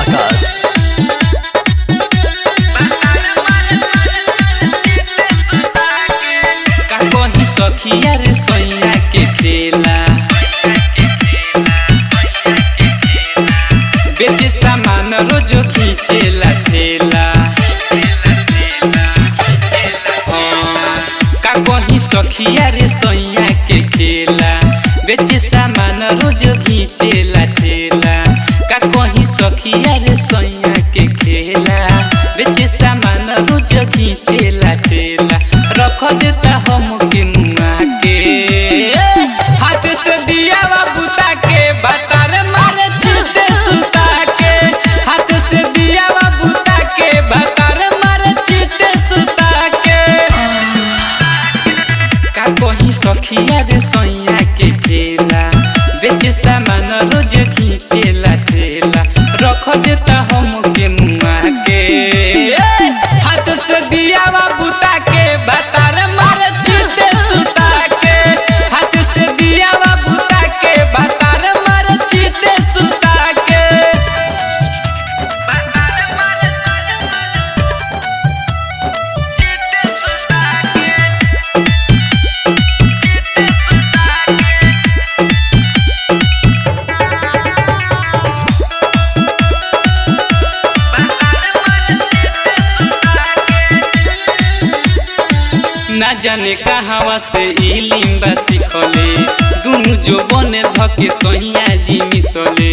आकाश का कही सखिया रे सैया के खेला बेचे सामान रोज खींचेला ठेला हाँ, का कही सखिया रे सैया के खेला बेचे सामान रोज खींचेला ठेला का कही सखिया रे सैया के खेला बेचे सामान रोज खींचेला ठेला रख देता हम के मुआ के हाथ से दिया बुता के बतर मारे चिते सुता के हाथ से दिया बुता के बतर मारे चिते सुता के का कही सखिया रे सैया के ठेला बेचे सामान रोज खींचेला ठेला रख देता हम के मुआ के ए, हाथ से दिया बुता के बतर मार चिते सुता के हाथ से दिया बुता के बतर मार चिते सुता के ना जाने कहावा से ई लिम्बा सिखले दुनु जो बने धके सहिया जी मिसले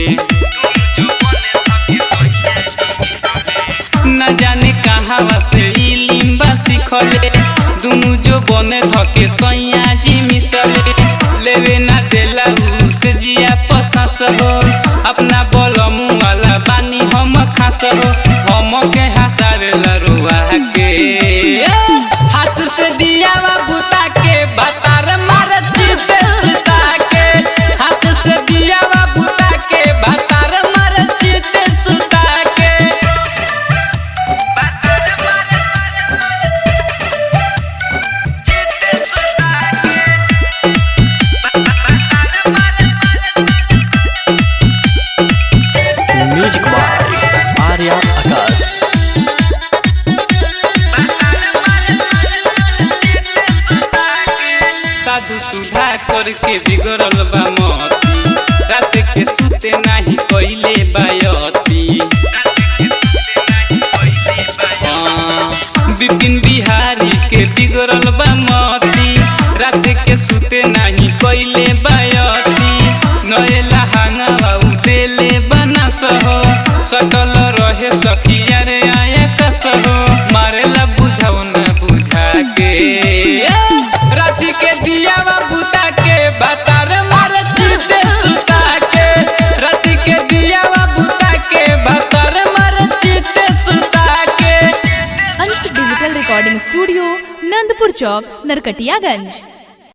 ना जाने कहावा से ई लिम्बा सिखले दुनु जो बने धके सहिया जी मिसले लेवे ना देला उसे जिया पसास हो अपना बलमु वाला बानी हम खास हो हम के हसावेला रुआ के हाथ से दिया बुता के बतर मार चिते सुता के हाथ से दिया बुता के बतर मार चिते सुता के म्यूजिक बाय आर्या आकाश साधु सुधा करके बिगड़ल बा मती रात के सुते नाही कइले बायती हाँ, विपिन बिहारी के बिगड़ल बा मती रात के सुते नाही कइले बायती नएला हांगा उदेले बना सहो सकल रहे सखिया रे आया कसहो मारेला बुझाओ ना बुझा के रात के दिया बुता के बतर मार चिते सुता के रात के दिया बुता के बतर मार चिते सुता के Ansh digital recording studio Nandpur Chowk Narkatiaganj